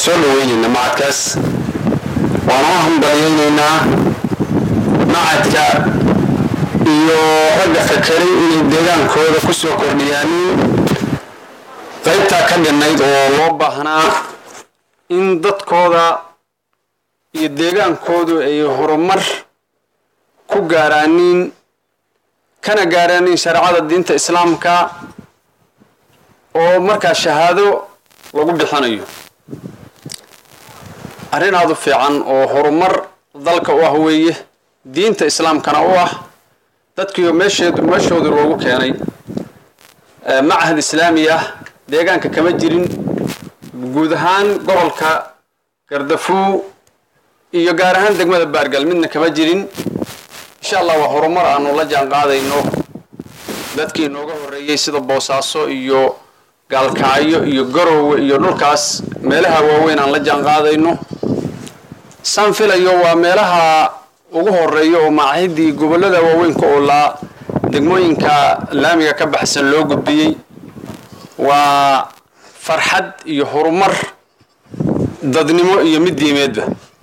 soo dhaweynaynaa macadkaas waana u hambalyaynaynaa macadka iyo ragga fakeray inay deegaankooda ku soo kordhiyaanin qaybtaa ka dhinnayd oo loo baahnaa in dadkooda iyo deegaankoodu ay horumar ku gaaraanin kana gaaraanin shareecada diinta islaamka oo markaa shahaado lagu bixinayo arrin aada u fiican oo horumar dalka u ah weeye diinta islaamkana u ah dadkiioo meesheedu meeshoodu loogu keenay macahad islaami ah deegaanka kama jirin guud ahaan gobolka gardafuu iyo gaar ahaan degmada baargal midna kama jirin insha allah waa horumar aanu la jaan qaadayno dadkii inooga horreeyey sida boosaaso iyo gaalkacyo iyo garowe iyo dhulkaas meelaha waaweyn aan la jaan qaadayno saan filayo waa meelaha ugu horeeya oo macahiddii gobollada waaweynka oo laa degmooyinka laamiga ka baxsan loo gudbiyey waa farxad iyo horumar dadnimo iyo mid diimeedba